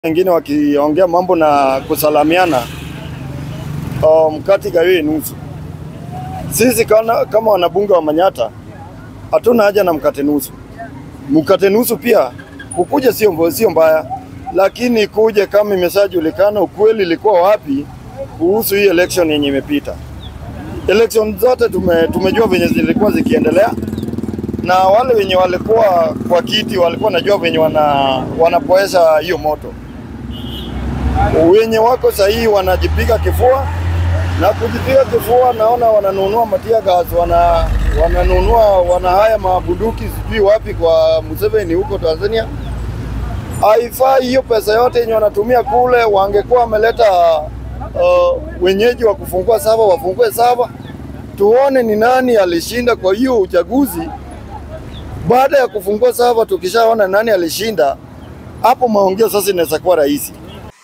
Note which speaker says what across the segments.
Speaker 1: wengine wakiongea mambo na kusalamiana, uh, mkati gawie nusu. Sisi kana, kama wanabunge wa Manyata hatuna haja na mkate nusu. Mkate nusu pia kukuja sio sio mbaya, lakini kuje kama imeshajulikana ukweli ilikuwa wapi kuhusu hii election yenye imepita. Election zote tume, tumejua venye zilikuwa zikiendelea na wale wenye walikuwa kwa kiti walikuwa najua venye wana, wanapoesha hiyo moto. Wenye wako sahihi wanajipiga kifua na kujipiga kifua, naona wananunua matia gas, wana wananunua wana haya mabunduki sijui wapi kwa Museveni huko Tanzania. Haifai hiyo pesa yote yenye wanatumia kule, wangekuwa wameleta uh, wenyeji wa kufungua sava, wafungue sava, tuone ni nani alishinda kwa hiyo uchaguzi. Baada ya kufungua sava, tukishaona nani alishinda, hapo maongeo sasa inaweza kuwa rahisi.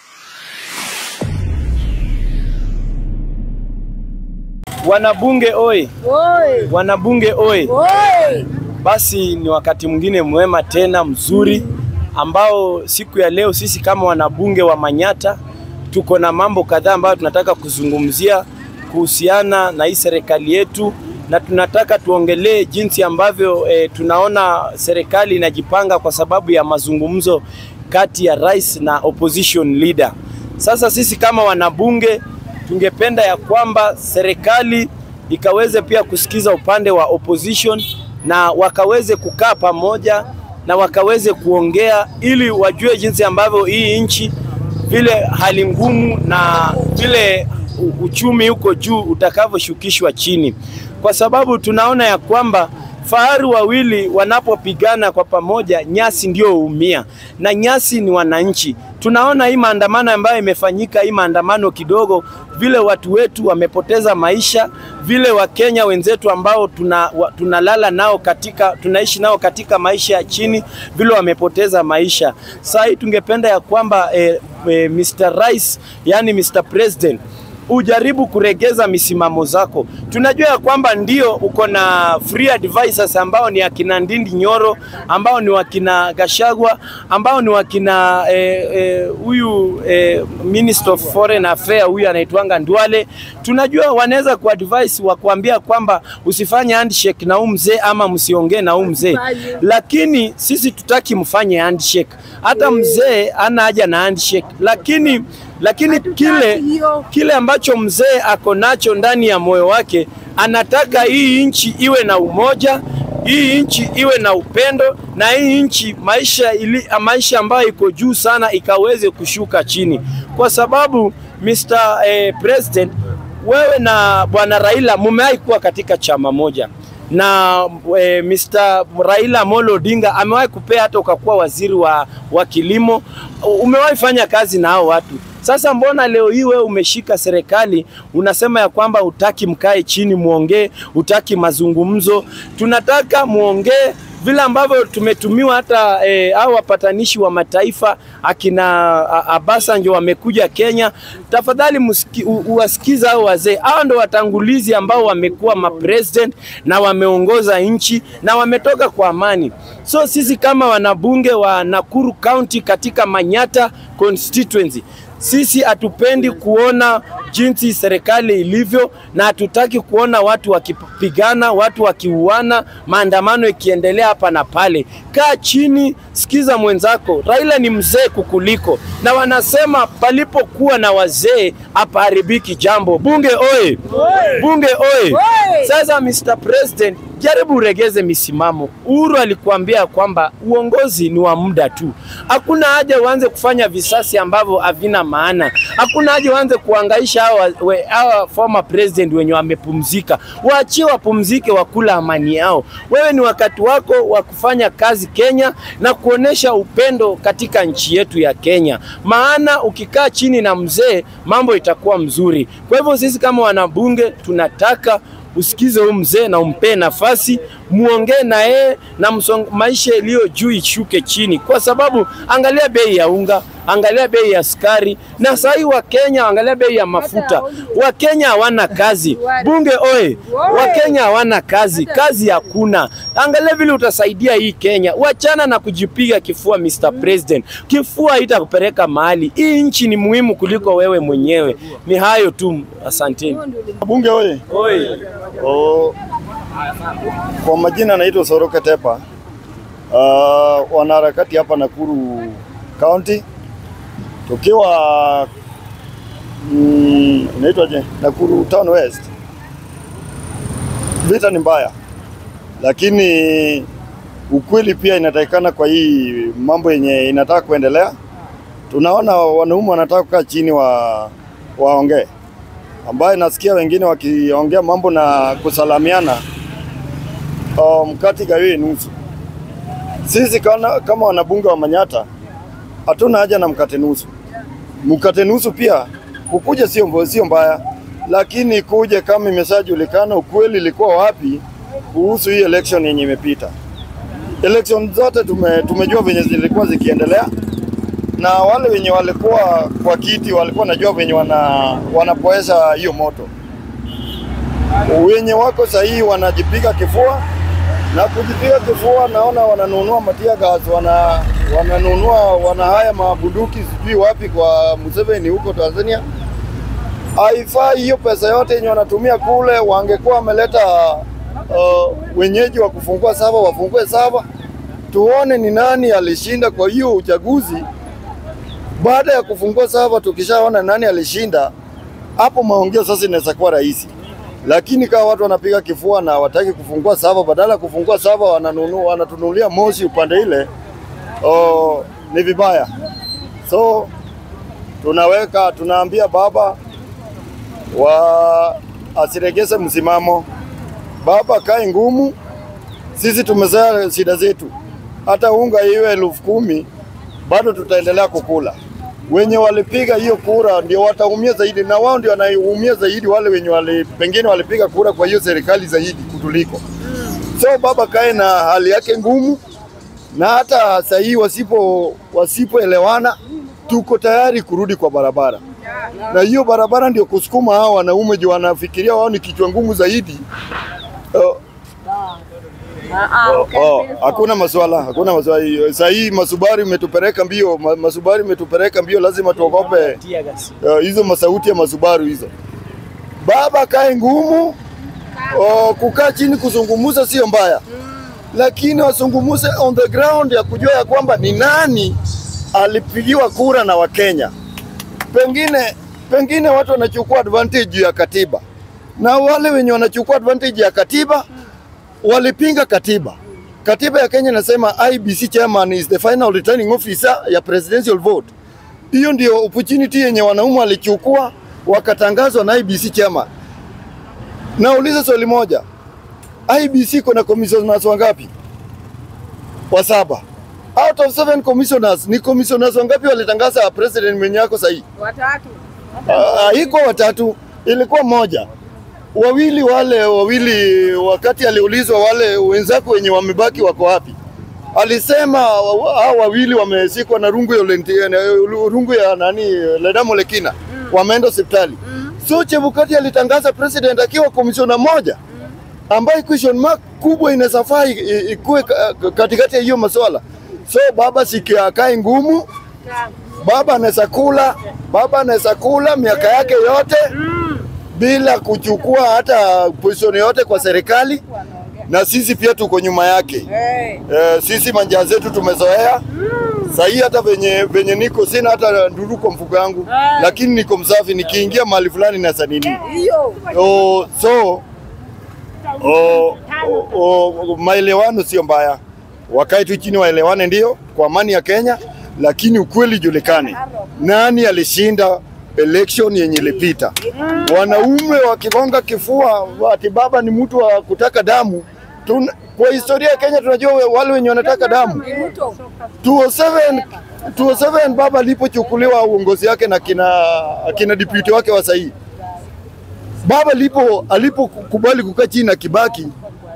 Speaker 2: Wanabunge oi,
Speaker 3: Oi,
Speaker 2: wanabunge oi.
Speaker 3: oi.
Speaker 2: Basi ni wakati mwingine mwema tena mzuri ambao siku ya leo sisi kama wanabunge wa Manyata tuko na mambo kadhaa ambayo tunataka kuzungumzia kuhusiana na hii serikali yetu, na tunataka tuongelee jinsi ambavyo e, tunaona serikali inajipanga kwa sababu ya mazungumzo kati ya rais na opposition leader. Sasa sisi kama wanabunge tungependa ya kwamba serikali ikaweze pia kusikiza upande wa opposition na wakaweze kukaa pamoja na wakaweze kuongea ili wajue jinsi ambavyo hii nchi vile hali ngumu na vile u- uchumi huko juu utakavyoshukishwa chini, kwa sababu tunaona ya kwamba faru wawili wanapopigana kwa pamoja, nyasi ndio huumia, na nyasi ni wananchi. Tunaona hii maandamano ambayo imefanyika, hii maandamano kidogo, vile watu wetu wamepoteza maisha, vile Wakenya wenzetu ambao tuna, wa, tunalala nao katika, tunaishi nao katika maisha ya chini, vile wamepoteza maisha. Sasa hii tungependa ya kwamba eh, eh, Mr. Rais, yani Mr. President ujaribu kuregeza misimamo zako. Tunajua ya kwamba ndio uko na free advisors ambao ni akina Ndindi Nyoro, ambao ni wakina Gashagwa, ambao ni wakina huyu eh, eh, eh, Minister of Foreign Affairs huyu anaitwanga Ndwale. Tunajua wanaweza kuadvise wakuambia kwamba usifanye handshake na huyu mzee ama msiongee na huyu mzee, lakini sisi tutaki mfanye handshake. Hata mzee ana haja na handshake, lakini lakini
Speaker 3: Hatutaki
Speaker 2: kile
Speaker 3: hiyo.
Speaker 2: kile ambacho mzee ako nacho ndani ya moyo wake, anataka hii nchi iwe na umoja, hii nchi iwe na upendo, na hii nchi maisha, ili, maisha ambayo iko juu sana ikaweze kushuka chini, kwa sababu Mr. Eh, President, wewe na bwana Raila mumewahi kuwa katika chama moja na e, Mr. Raila Amolo Odinga amewahi kupea hata ukakuwa waziri wa, wa kilimo. Umewahi fanya kazi na hao watu. Sasa mbona leo hii wewe umeshika serikali unasema ya kwamba utaki mkae chini muongee, utaki mazungumzo? Tunataka muongee vile ambavyo tumetumiwa hata e, au wapatanishi wa mataifa akina A- Abasanjo wamekuja Kenya. Tafadhali musiki- u- uwasikiza hao wazee. Hao ndo watangulizi ambao wamekuwa mapresident na wameongoza nchi na wametoka kwa amani. So sisi kama wanabunge wa Nakuru County katika Manyata constituency sisi hatupendi kuona jinsi serikali ilivyo, na hatutaki kuona watu wakipigana, watu wakiuana, maandamano ikiendelea hapa na pale. Kaa chini, sikiza mwenzako. Raila ni mzee kukuliko, na wanasema palipokuwa na wazee hapaharibiki jambo. Bunge oye! Bunge oye!
Speaker 3: Oye!
Speaker 2: Sasa Mr. President, jaribu uregeze misimamo. Uhuru alikuambia kwamba uongozi ni wa muda tu. Hakuna haja uanze kufanya visasi ambavyo havina maana. Hakuna haja uanze kuangaisha hawa, we- hawa former president wenye wamepumzika. Waachie wapumzike, wakula amani yao. Wewe ni wakati wako wa kufanya kazi Kenya na kuonesha upendo katika nchi yetu ya Kenya, maana ukikaa chini na mzee mambo itakuwa mzuri. Kwa hivyo sisi kama wanabunge tunataka usikize huyu mzee na umpee nafasi, muongee na yeye na msong, maisha iliyo juu ishuke chini, kwa sababu angalia bei ya unga, angalia bei ya sukari, na saa hii Wakenya angalia bei ya mafuta. Wakenya hawana kazi, bunge oye! Wakenya hawana kazi, kazi hakuna. Angalia vile utasaidia hii Kenya. Wachana na kujipiga kifua, Mr President. Kifua haitakupeleka mahali. Hii nchi ni muhimu kuliko wewe mwenyewe. Ni hayo tu, asanteni.
Speaker 1: Bunge oye!
Speaker 2: Oi.
Speaker 1: Oh, kwa majina anaitwa Soroka Tepa. Uh, wanaharakati hapa Nakuru County tukiwa mm, inaitwaje Nakuru Town West. Vita ni mbaya, lakini ukweli pia inatakikana kwa hii mambo yenye inataka kuendelea. Tunaona wanaume wanataka kukaa chini wa waongee, ambaye nasikia wengine wakiongea mambo na kusalamiana uh, mkati gawie nusu. Sisi kama, kama wanabunge wa Manyata hatuna haja na mkate nusu. Mkate nusu pia kukuja sio mbo- sio mbaya, lakini kuje kama imeshajulikana ukweli ilikuwa wapi kuhusu hii election yenye imepita. Election zote tume, tumejua venye zilikuwa zikiendelea na wale wenye walikuwa kwa kiti walikuwa najua venye wana, wanapoesha hiyo moto. Wenye wako sahihi wanajipiga kifua na kujipiga kifua, naona wananunua matia gas, wana wananunua wana haya mabunduki sijui wapi kwa Museveni huko Tanzania. Haifai hiyo pesa yote yenye wanatumia kule, wangekuwa wameleta uh, wenyeji wa kufungua sava, wafungue sava, tuone ni nani alishinda kwa hiyo uchaguzi. Baada ya kufungua sava, tukishaona nani alishinda, hapo maongeo sasa inaweza kuwa rahisi lakini kama watu wanapiga kifua na wataki kufungua sava, badala ya kufungua sava wananunua, wanatunulia moshi upande ile, oh, ni vibaya. So tunaweka tunaambia baba wa asiregeze msimamo, baba kae ngumu. Sisi tumezoea shida zetu, hata unga iwe elfu kumi bado tutaendelea kukula. Wenye walipiga hiyo kura ndio wataumia zaidi, na wao ndio wanaumia zaidi, wale wenye wali, pengine walipiga kura kwa hiyo serikali zaidi kutuliko. So baba kae na hali yake ngumu, na hata saa hii wasipo wasipoelewana, tuko tayari kurudi kwa barabara, na hiyo barabara ndio kusukuma hao wanaume juu wanafikiria wao ni kichwa ngumu zaidi. Uh, Oh, oh, hakuna maswala, hakuna maswala. hiyo. Saa hii masubari imetupeleka mbio, ma- masubari imetupeleka mbio, lazima tuogope
Speaker 2: Tia gas.
Speaker 1: uh, hizo masauti ya masubaru hizo. Baba kae ngumu, oh, kukaa chini kuzungumuza sio mbaya, lakini wasungumuze on the ground ya kujua ya kwamba ni nani alipigiwa kura na Wakenya. Pengine pengine watu wanachukua advantage ya katiba, na wale wenye wanachukua advantage ya katiba walipinga katiba. Katiba ya Kenya inasema IBC chairman is the final returning officer ya presidential vote. Hiyo ndio opportunity yenye wanaume walichukua wakatangazwa na IBC chairman. Nauliza swali moja, IBC kuna commissioners wangapi? Wa saba. Out of seven commissioners, ni commissioners wangapi walitangaza president mwenye yako sahihi?
Speaker 3: Watatu.
Speaker 1: Ah, Haikuwa watatu, ilikuwa moja. Wawili wale wawili, wakati aliulizwa wale wenzako wenye wamebaki wako wapi, alisema wa- hao wawili wamesikwa na rungu ya, Olenti- na rungu ya nani Ledamo Lekina wameenda hospitali. So Chebukati alitangaza president akiwa komishona moja ambaye question mark kubwa inaweza faa i- i- ikuwe ka- katikati ya hiyo maswala. So baba sikia akae ngumu, baba anaweza kula, baba anaweza kula miaka yake yote bila kuchukua hata position yote kwa serikali, na sisi pia tuko nyuma yake.
Speaker 3: Hey.
Speaker 1: Eh, sisi manjaa zetu tumezoea sahii, hata venye venye niko sina hata nduru kwa mfuko yangu, lakini niko msafi, nikiingia mahali fulani na sanini
Speaker 3: Hiyo.
Speaker 1: oh, so oh, oh, oh, maelewano sio mbaya, wakae tu chini waelewane, ndio kwa amani ya Kenya, lakini ukweli julikane nani alishinda election yenye ilipita. Wanaume wakigonga kifua ati baba ni mtu wa kutaka damu. Tun, kwa historia ya Kenya tunajua we- wale wenye wanataka damu.
Speaker 3: Ruto.
Speaker 1: 207 207 baba alipochukuliwa uongozi wake na kina kina deputy wake wa sahihi baba lipo alipokubali kukaa chini na Kibaki,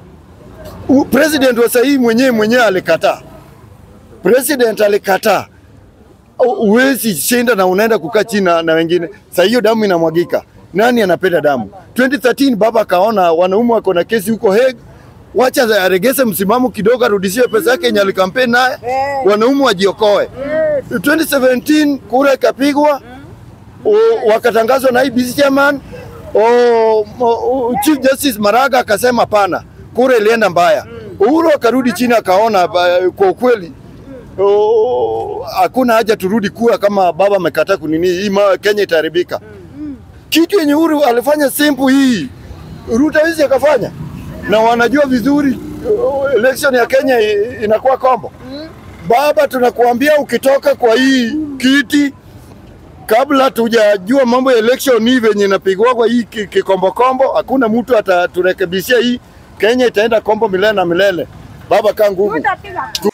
Speaker 1: u- president wa sahihi mwenyewe mwenyewe alikataa. President alikataa, Uwezi shinda na unaenda kukaa chini na, na wengine. Sasa hiyo damu inamwagika, nani anapenda damu? 2013 baba akaona wanaume wako na kesi huko Hague, wacha aregese msimamo kidogo, arudishiwe pesa yake yenye alikampeni naye, wanaume wajiokoe. 2017 kura ikapigwa, o- wakatangazwa na IEBC chairman o, o, Chief Justice Maraga akasema pana, kura ilienda mbaya. Uhuru akarudi chini akaona ba- kwa ukweli o, hakuna haja turudi kura kama baba amekataa kunini, hii ma- Kenya itaharibika. Kitu yenye Uhuru alifanya simple hii Ruto hizi akafanya, na wanajua vizuri o, election ya Kenya i- inakuwa kombo. Baba, tunakuambia ukitoka kwa hii kiti kabla tujajua mambo ya election hii venye inapigwa kwa hii ki- kikombokombo, hakuna mtu ataturekebishia hii. Kenya itaenda kombo milele na milele. Baba, kaa nguvu.
Speaker 3: Tutapiga